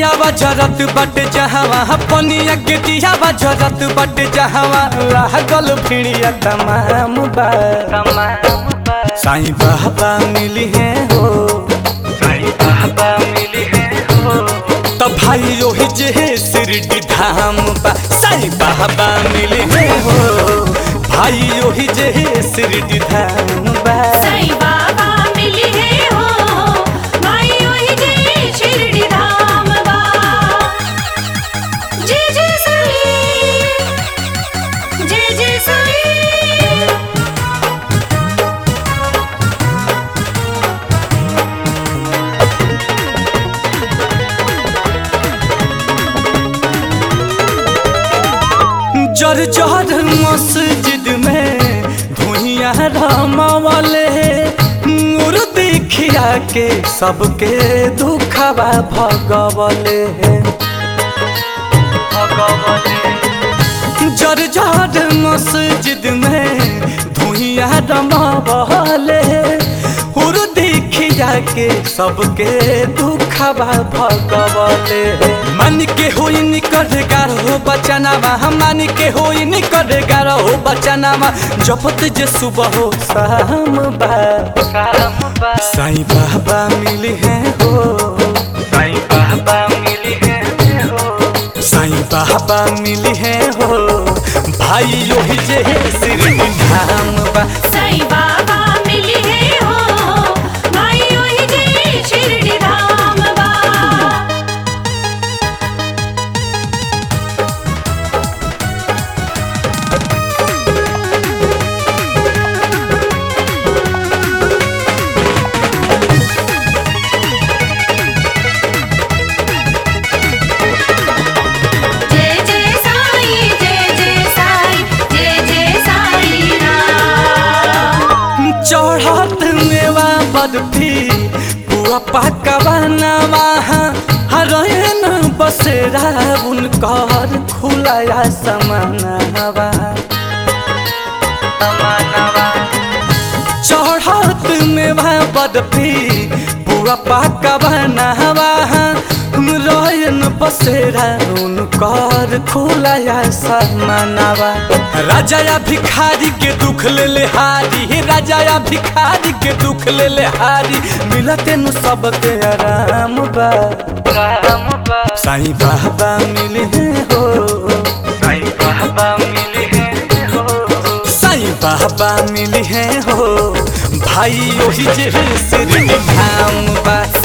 दियावा जरत बट जहावा पनिया के दियावा जरत बट जहावा लागल भिड़िया तमाम बा साईं बाबा मिली है हो साईं बाबा मिली है हो तो भाई ओही जे शिरडी धाम बा साईं बाबा मिली है हो भाई ओही जे शिरडी धाम बा साईं बाबा मिली है हो माई ओही जे शिरडी धाम बा जय जय साईं जय जय साईं जर जर मस्जिद में धुइया रमावले नूर देखिया के सबके दुखवा भगवले जर जर मस्जिद में धुइया रमावले हुर देखिया के सबके दुखवा भगवले मन के होई निकट गार हो बचनावा मन के होई निकट गार हो बचनावा जपत जे सुबह हो शाम बा साईं बाबा मिली है हो साईं बाबा मिली है हो साईं बाबा मिली है हो भाई ओही जे श्री धाम बा साईं बाबा मिली है हो माई ओही जे शिरडी धाम बा जय जय साईं जय जय साईं जय जय साईं राम चढ़त मेवा बर्फी पुआ पकवानवा हरयन बसेरा उनकर खुलाया समानवा चढ़त मेवा बर्फी पुआ पकवानवा रयन बसेरा उनकर खुलाया समानवा राजा या भिखारी के दुख ले ले हारी राजा या भिखारी के दुख ले ले हारी मिलते नु सबके आराम बा साईं बाबा मिले हैं हो साईं बाबा मिले हैं हो साईं बाबा मिले हैं हो भाई ओही जे श्री धाम बा